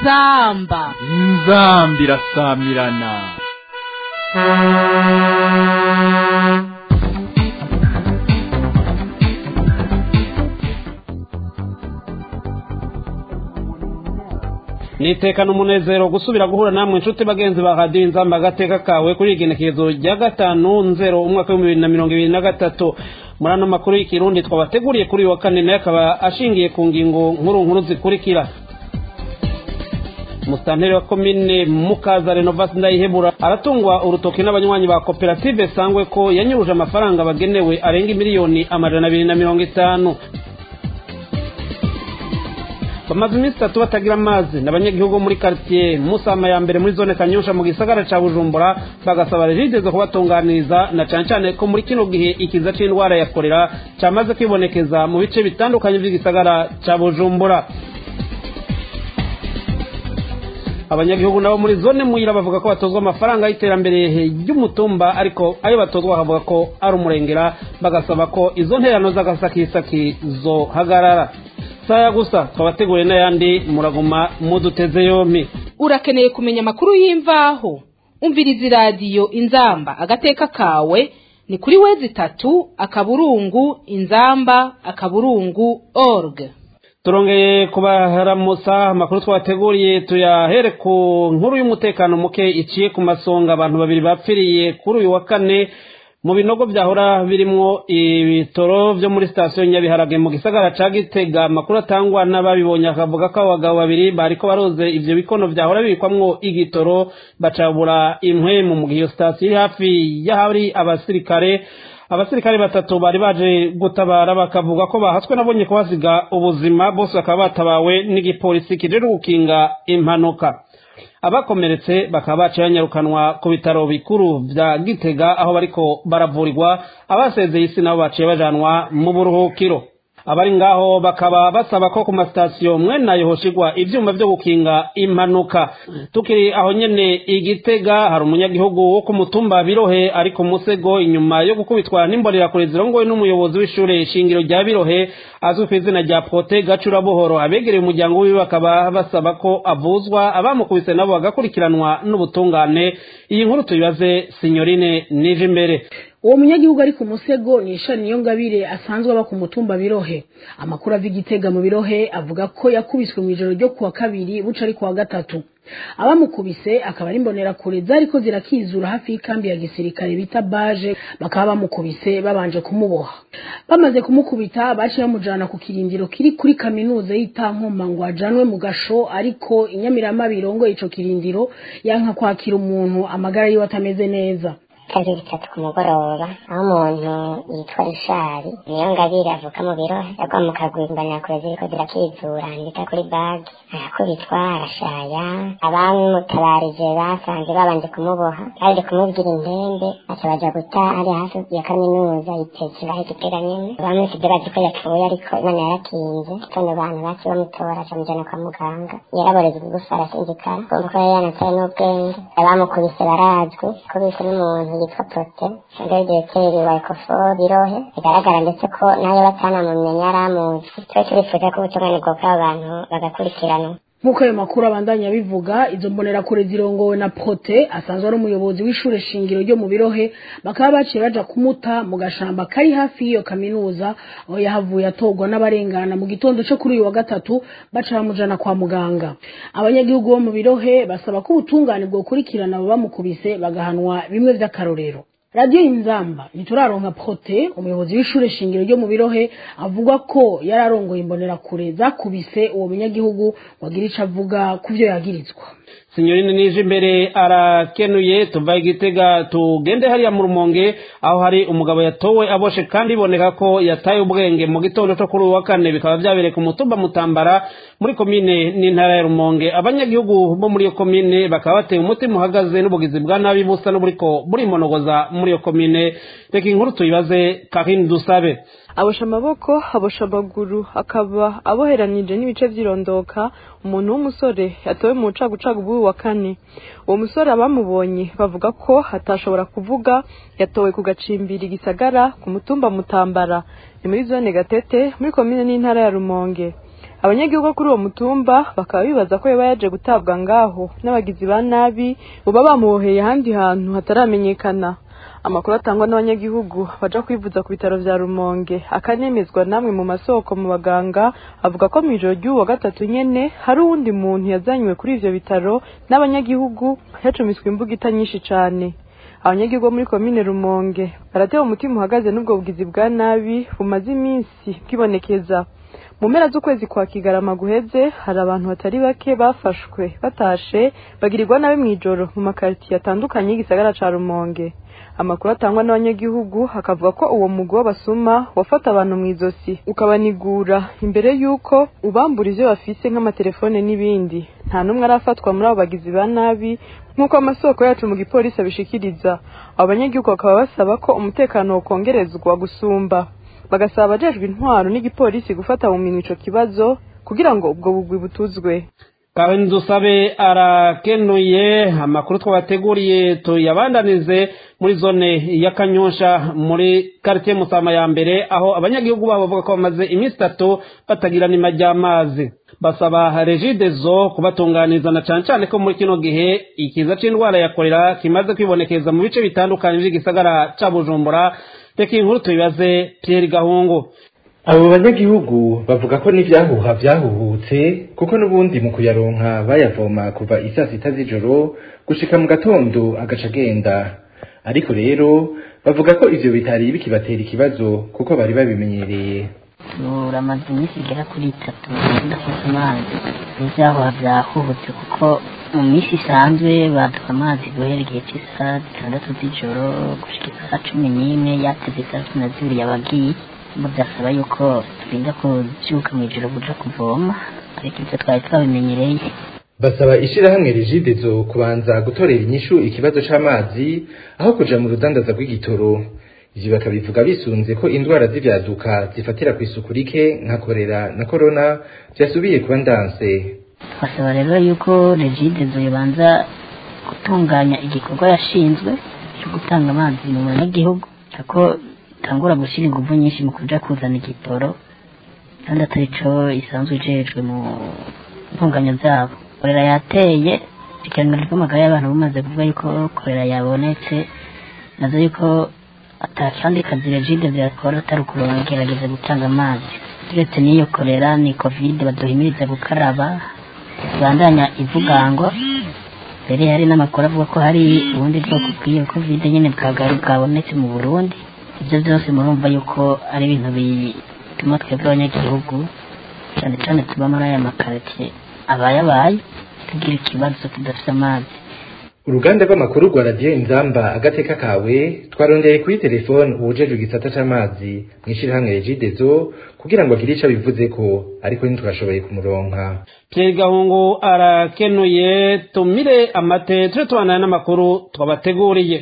inzamba inzambi irasamirana nitekana umunezero gusubira guhura namwe inshuti bagenzi ba radiyo inzamba agateka kawe kuri igenekerezo rya gatanu nzero umwaka w'ibihumbi bibiri na mirongo ibiri na gatatu muri ano makuru y'ikirundi twabateguriye kuri uyu wa kane nayo akaba ashingiye ku ngingo nkuru nkuru zikurikira musitanteri wa komine mukaza renovasi ndayihebura aratungwa urutoki n'abanywanyi ba koperative sangwe ko yanyuruje amafaranga bagenewe arenga miliyoni amajana abiri na mirongo itanu bamaze iminsi itatu batagira amazi n'abanyagihugu bo muri karitsiye musama ya mbere muri zone kanyusha mu gisagara ca bujumbura bagasaba rigeze kubatunganiriza na cane cane ko muri kino gihe ikiza c'indwara ya korera camaze kwibonekeza mu bice bitandukanye vy'igisagara ca bujumbura abanyagihugu nabo muri zone muyira bavuga ko batozwa amafaranga y'iterambere ry'umutumba ariko ayo batozwa bakavuga ko ari umurengera bagasaba ko izo nterano z'agasakisaki zohagarara saya gusa twabateguriye n'ayandi muraguma muduteze yompi urakeneye kumenya amakuru y'imvaho umviriza iradiyo inzamba agateka kawe ni kuri wezi itatu akaburungu inzamba akaburungu org turongeye kubaharamusa amakuru twabateguriye tuyahere ku nkuru y'umutekano muke iciye ku masonga abantu babiri bapfiriye kuri uyu wa kane mu binogo byahora birimwo ibitoro byo muri sitasiyo nyabiharage mu gisagara ca gitega amakuru atangwa n'ababibonye akavuga ko abagabo babiri bariko baroze ivyo bikono vyahora bibikwamwo igitoro bacabura impwemu mu gihe iyo sitasiyo iri hafi y'ahari abasirikare abasirikare batatu bari baje gutabara bakavuga ko bahatswe nabonye kuhasiga ubuzima bose bakaba batabawe n'igipolisi kijejwe gukinga impanuka abakomeretse bakaba baciye banyarukanwa ku bitaro bikuru vya gitega aho bariko baravurirwa abasezeye isi nabo baciye bajanwa mu buruhukiro abari ngaho bakaba basaba ko ku masitasiyo mwene ayo hoshigwa ivyuma vyo gukinga impanuka tukiri aho nyene igitega hari umunyagihugu wo ku mutumba birohe ari ku musego inyuma yo gukubitwa n'imbonerakure zirongowe n'umuyobozi w'ishure shingiro rya birohe azwi ku izina rya prote gacura buhoro abegereye umuryango wiwe bakaba basaba ko avuzwa abamukubise nabo bagakurikiranwa n'ubutungane iyi nkuru tuyibaze sinyorine nije imbere uwo munyagihugu ari ku musego ni ishani niyo ngabire asanzwe aba ku mutumba birohe amakuru ava igitega mu birohe avuga ko yakubiswe mu ijoro ryo kuwa kabiri buca ari kuwa gatatu abamukubise akaba ari imbonerakure zariko zirakizura hafi y'ikambi ya gisirikare bita baje bakaba bamukubise babanje kumuboha bamaze kumukubita baciye bamujana ku kirindiro kiri kuri kaminuza y'itankoma ngo ajanwe mu gasho ariko inyamirama birongoye ico kirindiro yanka kwakira umuntu amagara yiwe atameze neza kabiri bitatu ku mugoroba aho umuntu yitwa rishari niyo ngabire avuka mu biro yagwa mu kagwi imbonerakure ziriko zirakizura ndika kuri bagi arakubitwa arashaya abamutabarije basanze babanje kumuboha baje kumubwira indembe aca baja guta ari hafi ya kaminuza yitekera aho igitega nyene bamwisize bazi ko yapfuye ariko imana yarakinze tono bantu baciye bamutora acamujana kwa muganga yaraboreza igufa arasinzikara kumva ko yari yanataye n'ubwenge abamukubise barazwi ko bise n'umuntu yitwa prote ndegekeri wa ekofo birohe bigaragara ndetse ko nayo batanamumenya yari amuzi twe turifuza ko ubutungane bwokora abantu bagakurikiranwa nk'uko ayo makuru abandanya bivuga izo mbonerakure zirongowe na prote asanzwe ari umuyobozi w'ishure shingiro ryo mu birohe bakaba baciye baja kumuta mu gashamba kari hafi y'iyo kaminuza aho yahavuye atorwa n'abarengana mu gitondo co kuri uyu wa gatatu baca bamujana kwa muganga abanyagihugu bo mu birohe basaba ko ubutungane bwokurikirana abo bamukubise bagahanwa bimwe vy'akarorero radiyo inzamba ntituraronka prote umuyobozi w'ishure shingiro ryo mu birohe avuga ko yari arongoye imbonerakure zakubise uwo munyagihugu wagira ico avuga ku vyo yagirizwa sinyorine nije imbere arakenuye tuva igitega tugende hariya mu rumonge aho hari umugabo yatowe aboshe kandi iboneka ko yataye ubwenge mu gitondo cyo kuri uyu wa kane bikaba byabereye ku mutumba mutambara muri komine n'intara ya rumonge abanyagihugu bo muri iyo komine bakaba bateye umutima uhagaze n'ubugizi bwa nabi busa n'uburiko burimonogoza muri iyo komine reka inkuru tuyibaze kahini dusabe abosha amaboko abosha amaguru akaba aboheranije n'ibice by'irondoka umuntu w'umusore yatowe mu bucagucagu bw'uyu wa kane uwo musore abamubonye bavuga ko atashobora kuvuga yatowe ku gacimbiri gisagara ku mutumba mutambara ni muri zone gatete muri komine n'intara ya rumonge abanyagihugu kuri uwo mutumba bakaba bibaza ko yaba yaje gutabwa ngaho n'abagizi ba nabi boba bamuboheye ahandi hantu hataramenyekana amakuru atangwa n'abanyagihugu baja kwivuza ku bitaro vya rumonge akanemezwa namwe mu masoko mu baganga avuga ko mw'ijoro ry'uwo wa gatatu nyene hari uwundi muntu yazanywe kuri ivyo bitaro n'abanyagihugu yacumiswe imbugita nyinshi cane abanyagihugu bo muri komine rumonge baratewe umutima uhagaze n'ubwo bugizi bwa nabi bumaze iminsi bwibonekeza mu mpera z'ukwezi kwa kigarama guheze hari abantu batari bake bafashwe batashe bagirirwa nabi mw'ijoro mu makaritiye atandukanye y'igisagara ca rumonge amakuru atangwa n'abanyagihugu akavuga ko uwo mugwi w'abasuma wafata abantu mu izosi ukabanigura imbere y'uko ubambura ivyo bafise nk'amatelefone n'ibindi nta n'umwe arafatwa muri abo bagizi ba nabi nk'uko amasoko yacu mu gipolisi abishikiriza abo banyagihugu bakaba basaba ko umutekano wokongerezwa gusumba bagasaba abajejwe intwaro n'igipolisi gufata mu minwe ico kibazo kugira ngo ubwo bugwi butuzwe karenzi usabe arakenuye amakuru twabateguriye tuyabandanize muri zone ya kanyosha muri quartier musama ya mbere aho abanyagihugu babo bavuga ko bamaze iminsi itatu batagira nima ry'amazi basaba regidezo kubatunganiza na cane cane ko muri kino gihe ikiza c'indwara ya kolera kimaze kwibonekeza mu bice bitandukanye vy'igisagara ca bujumbura reka inkuru tubibaze pierre gahungu abo banyagihugu bavuga ko n'ivyahuha vyahuhutse kuko n'ubundi mu kuyaronka bayavoma kuva isaa sita z'ijoro gushika mu gatondo agaca agenda ariko rero bavuga ko ivyo bitari bikibatera ikibazo kuko bari babimenyereye turamaze iminsi igera kuri itatu tudafite amazi n'ivyahuha vyahuhutse kuko mu minsi isanzwe baduha amazi guhera igihe cy'isaha zitandatu z'ijoro gushika isaha cumi n'imwe yateze isaha cumi na zibiri yabagiye ubu byasaba yuko turinda kubyuka mu ijoro buja kuvoma ariko ibyo twari twabimenyereye basaba ishirahamwe rigidezo kubanza gutorera inyishu ikibazo c'amazi aho kuja mu rudandaza rw'igitoro ivyo bakabivuga bisunze ko indwara z'ivyaduka zifatira ku isuku rike nka korera na korona vyasubiye kuba ndanse twasaba rero yuko regidezo yobanza gutunganya igikorwa yashinzwe cyo gutanga amazi mu banyagihugu ko itangura gushyira ingufu nyinshi mu kuja kuzana igitoro kandi atari co isanzwe ijejwe mu ntunganya zabo korera yateye ikiraniro ry'amagara y'abantu bumaze kuvuga yuko korera yabonetse nazo yuko atakandi kazi regide vyakora atari ukugerageza gutanga amazi turetse n'iyo korera ni covid baduhimiriza gukaraba ibandanya ivugangwa mbere hari n'amakuru avuga ko hari ubundi bwoko bw'iyo covid nyene bwabonetse mu burundi ibyo byose murumva yuko ari ibintu bituma twebwe abanyagihugu cyane cyane tuba muri aya makaritiye abayabaye tugira ikibazo tudafite amazi uruganda rw'amakuru rwa radiyo inzamba agateka kawe twarondeye kuri telefone uwujejwe igisata c'amazi mw'ishirahamwe regidezo kugira ngo agire ico abivuzeko ariko ntitwashoboye kumuronka pierre gahungu arakenuye tumire amate tuje tubandana n'amakuru twabateguriye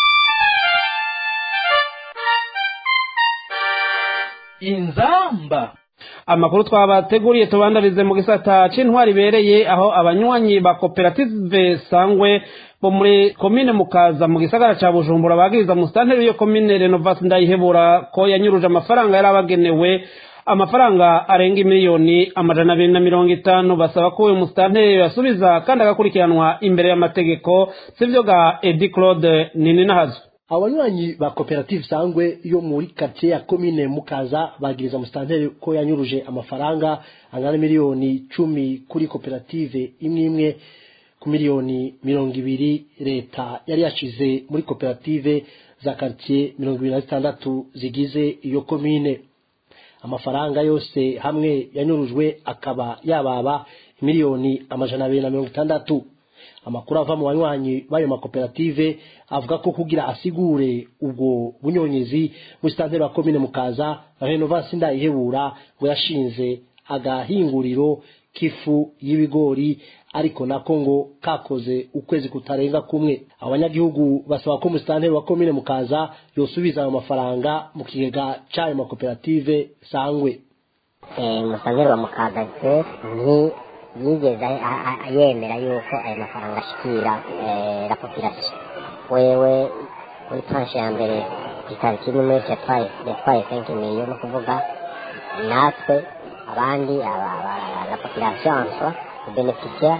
inzamba amakuru twabateguriye tubandarize mu gisata c'intwari ibereye aho abanywanyi ba koperative sangwe bo muri komine mukaza mu gisagara ca bujumbura bagiriza musitanteri iyo komine renovasi ndayihebura ko yanyuruje amafaranga yari abagenewe amafaranga arenga imiliyoni amajana abiri na mirongo itanu basaba ko uyu musitanteri yasubiza kandi agakurikiranwa imbere y'amategeko sivyo ga edi claude nininahazo abanywanyi ba koperative sangwe yo muri quartier ya komine mukaza bagiriza musitanteri ko yanyuruje amafaranga angana miliyoni cumi kuri koperative imwe imwe ku miliyoni mirongo ibiri leta yari yashize muri koperative za quartier mirongo ibiri na zitandatu zigize iyo komine amafaranga yose hamwe yanyurujwe akaba yababa miliyoni amajana abiri na mirongo itandatu amakuru ava mu banywanyi b'ayo makoperative avuga ko kugira asigure ubwo bunyonyezi musitanteri wa komine mukaza renovasi ndayihebura ngo yashinze agahinguriro k'ifu y'ibigori ariko nako ngo kakoze ukwezi kutarenga kumwe abanyagihugu basaba ko musitanteri wa komine mukaza yosubiza ayo mafaranga mu kigega c'ayo makoperative sangwe musitanteri wa mukaza ni yigeze yemera yuko ayo mafaranga ashikira la population wewe kuri tranche ya mbere ku itariki imwe yatwaye yatwaye cinq million ni ukuvuga natwe abandi aba- aba- la population en soi beneficia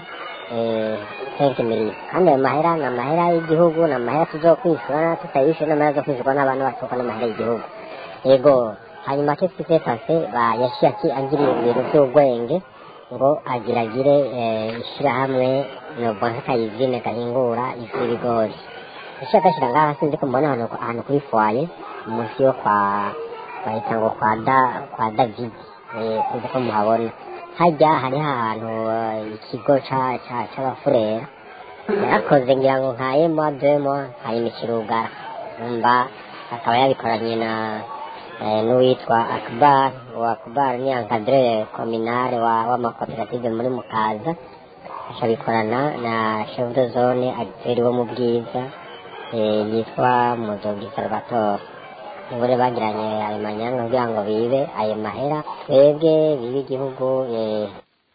cinq millions kandi ayo mahera ni amahera y'igihugu ni amahera tuzokwishyura tutayishyura ni amahera zo kwishyurwa n'abantu baturuka n'amahera y'igihugu yego hanyuma qu'est-ce qui s'est passé ba yaciye aki agira ibintu by'ubwenge ngo agiragire eh, ishyirahamwe nobwo nk'akayizine gahingura ifu y'ibigori yaciye agashyira ngaha sinzi ko mbona ahantu ahantu kuri foye munsi yo kwa bahita ngo kwa da kwa david eh, sinzi ko muhabona hajya hariho ahantu eh, ikigo ca- ca- c'abafurera yarakoze ngira ngo nka emo demo hayimikira urugara umva akaba yabikoranye na eh, n'uwitwa akbar uwo akbar ni encadre communale wa w'amakoperative muri mukaza akabikorana na chef de zone agiteri wo mu bwiza eh, yitwa muzogi salvatore nibure bagiranye ayo manyanga kugira ngo bibe ayo mahera twebwe bibe igihugu eh,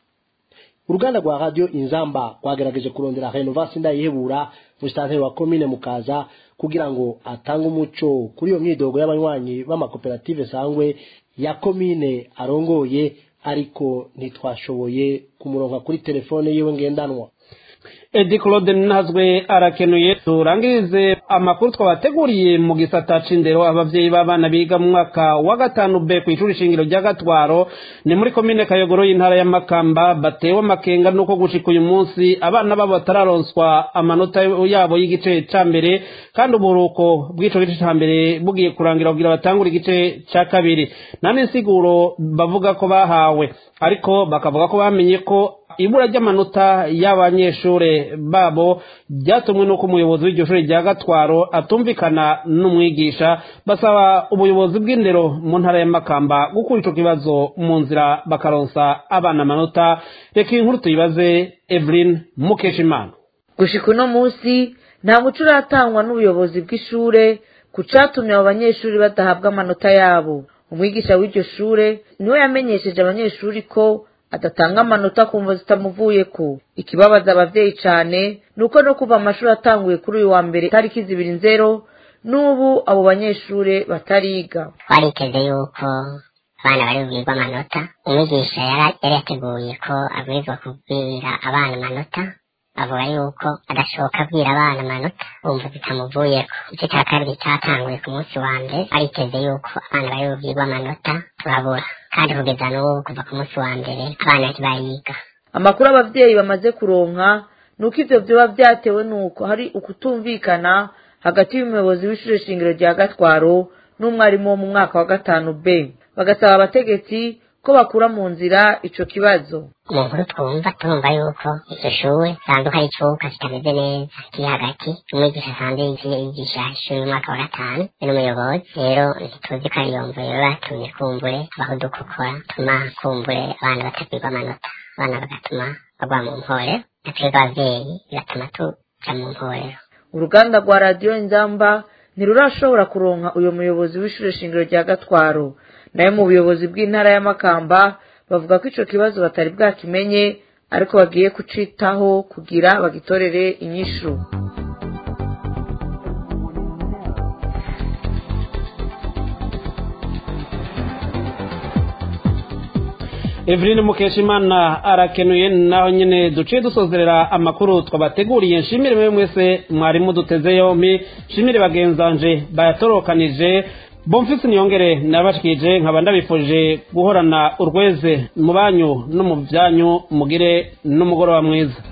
uruganda rwa radio inzamba rwagerageje kurondera renovasi ndayihebura musitanteri wa komine mukaza kugira ngo atange umuco kuri iyo myidogo y'abanywanyi b'amakoperative sangwe ya komine arongoye ariko ntitwashoboye kumuronka kuri telefone yiwe ngendanwa edi claude ntazwe arakenuye turangirize amakuru twabateguriye mu gisata c'indero abavyeyi b'abana biga mu mwaka wa gatanu b ku ishuri shingiro rya gatwaro ni muri komine kayogoro y'intara ya makamba batewe amakenga nuko gushika uyu munsi abana babo batararonswa amanota yabo y'igice ca mbere kandi uburuko bw'ico gice ca mbere bugiye kurangira kugira batangure igice ca kabiri nta n'insiguro bavuga ko bahawe ariko bakavuga ko bamenye ko ibura ry'amanota y'abanyeshure babo ryatumwe n'uko umuyobozi w'iryo shuri rya gatwaro atumvikana n'umwigisha basaba ubuyobozi bw'indero mu ntara ya makamba gukura ico kibazo mu nzira bakaronsa abana amanota reka iyi nkuru tuyibaze evelyn mukeshimana gushika uno munsi nta muco uratangwa n'ubuyobozi bw'ishure ku catumye abo banyeshuri badahabwa amanota yabo umwigisha w'iryo shure niwe yamenyesheje abanyeshuri ko adatanga amanota kumva zitamuvuyeko ikibabaza abavyeyi cane ni uko no kuva amashuri atanguye kuri uyu wa mbere tariki zibiri nzero n'ubu abo banyeshure batariga twariteze yuko abana bari bubwirwe amanota umwigisha yara- yari yateguye ko abwirizwa kubwira abana amanota avuga yuko adashoboka abwira abana amanota wumva bitamuvuyeko igice cya kabiri cyatanguye ku munsi wa mbere ariteze yuko abana bari bubwirwe amanota turabura kandi kugeza n'ubu kuva ku munsi wa mbere abana ntibariga amakuru abavyeyi bamaze kuronka ni uko ivyo vyoba vyatewe n'uko hari ukutumvikana hagati y'umuyobozi w'ishure shingiro rya gatwaro n'umwarimu wo mu mwaka wa gatanu b bagasaba abategetsi ko bakura mu nzira ico kibazo mu nkuru twumva turumva yuko iryo shuri sanduka ari icuka kitameze neza kiri hagati umwigisha asanzwe yigiye yigisha ishuri umwaka wa gatanu be n'umuyobozi rero ntituzi ko ariyo mvo rero batumye kumbure abaho dukokora tuma kumbure abana batagirwa amanota abana bagatuma bagwa mu mporero natwebwe abavyeyi bigatuma tuja mu mporero uruganda rwa radiyo inzamba ntirurashobora kuronka uyo muyobozi w'ishure shingiro rya gatwaro nayo mu buyobozi bw'intara ya makamba bavuga ko ico kibazo batari bwakimenye ariko bagiye kucitaho kugira bagitorere inyishu Evelyn Mukeshimana arakenuye naho nyene duciye dusozerera amakuru twabateguriye nshimire mwe mwese mwari muduteze yompi nshimire bagenzanje bayatorokanije Bonfisi niyongere nabashikije nkaba ndabifuje guhorana urweze mu banyu no mu byanyu mugire n'umugoroba mwiza